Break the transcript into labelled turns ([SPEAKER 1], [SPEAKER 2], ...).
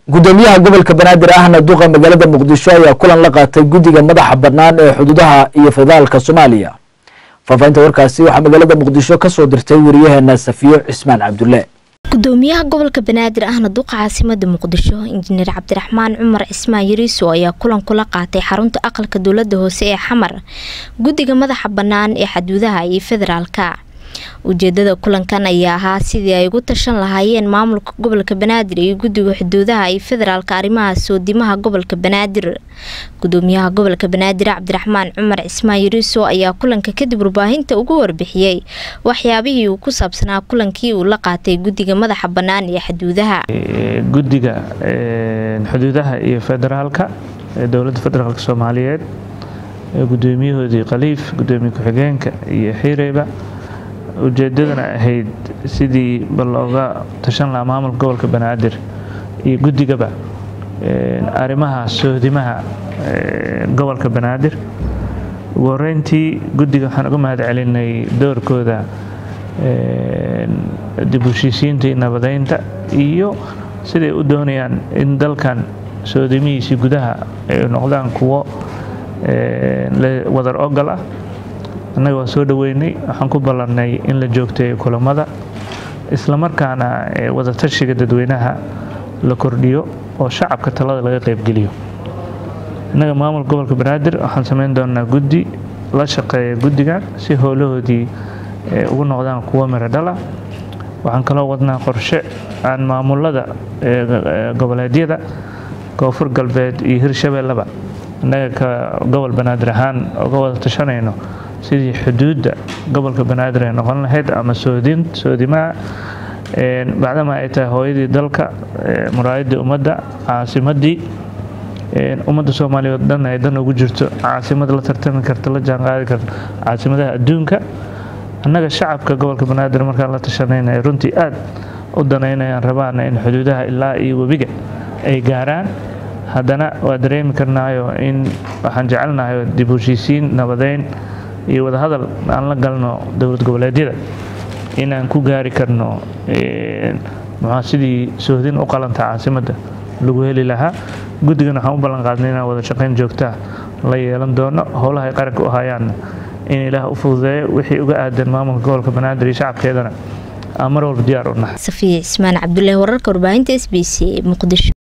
[SPEAKER 1] gudoomiyaha gobolka banaadir ahna duqa magaalada muqdisho ayaa kulan la qaatay guddiga madaxa bannaan ee xuduudaha iyo federaalka soomaaliya faafahinta warkaasi waxaa magaalada muqdisho kasoo dirtay wariyaheena safiyo cismaan cabdulle
[SPEAKER 2] gudoomiyaha gobolka banaadir ahna duqa caasimada muqdisho injineer cabdiraxmaan cumar cismaan yariiso ayaa kulan kula qaatay xarunta aqalka dowlada hoose ee xamar guddiga madaxa bannaan ee xuduudaha iyo federaalka ujeedada kulankan ayaa ahaa sidii ay ugu tashan lahaayeen maamulka gobolka banaadir iyo guddiga xuduudaha iyo federaalka arrimaha soodimaha gobolka banaadir gudoomiyaha gobolka banaadir cabdiraxmaan cumar cismaan yariiso ayaa kulanka kadib warbaahinta ugu warbixiyey waxyaabihii uu ku saabsanaa kulankii uu la qaatay guddiga madaxa bannaan ee xuduudaha
[SPEAKER 3] guddiga xuduudaha iyo federaalka ee dowladda federaalk soomaaliyeed gudoomiyahoodii khaliif gudoomiye ku-xigeenka iyo xiireyba ujeedadana ahayd sidii bal looga tashan lahaa maamulka gobolka banaadir iyo guddigaba arrimaha soodimaha gobolka banaadir ugu horeyntii guddiga waxaan uga mahad celinay doorkooda dib u heshiisiinta iyo nabadeynta iyo siday u doonayaan in dalkan soodimihiisii gudaha ay noqdaan kuwo wadar ogol ah annaga waa soo dhoweynay waxaan ku ballannay in la joogteeyo kulamada islamarkaana wadatashiga dadweynaha la kordhiyo oo shacabka talada laga qaybgeliyo innaga maamulka gobolka banaadir waxaan samayn doonaa guddi la shaqeeya guddigan si howlahoodii ugu noqdaan kuwo miradhala waxaan kaloo wadnaa qorshe aan maamulada goboleedyada koonfur galbeed iyo hirshabeelleba innaga ka gobol banaadir ahaan uga wada tashanayno sidii xuduudda gobolka banaadir ay noqon lahayd ama soodin soodimaha bacdama ay tahay hooyadii dalka muraayadii ummadda caasimadii ummadda soomaaliyeed dhan ay dan ugu jirto caasimad la tartami karta la jaanqaadi karta caasimadaha adduunka annaga shacabka gobolka banaadir markaan la tashanayna runtii aad u danaynayaan rabaana in xuduudaha ilaa iyo webiga ay gaaraan haddana waa dareemi karnaayo in waxaan jecelnahay dib u heshiisiin nabadeyn iyo wadahadal aan la galno dowlad goboleedyada inaan ku gaari karno muxua sidii sohdin u qalanta caasimadda lagu heli lahaa guddigan waxaan u ballan qaadnay inaan wada shaqayn joogtaa la yeelan doono howlaha ay qaranka u hayaanna in ilaah u fududeeyo wixii uga aadan maamulka gobolka banaadir iyo shacabkeedana aan mar walba diyaar u nahay
[SPEAKER 2] safiya cismaan cabdullaahi wararka warbaahinta s b c muqdisho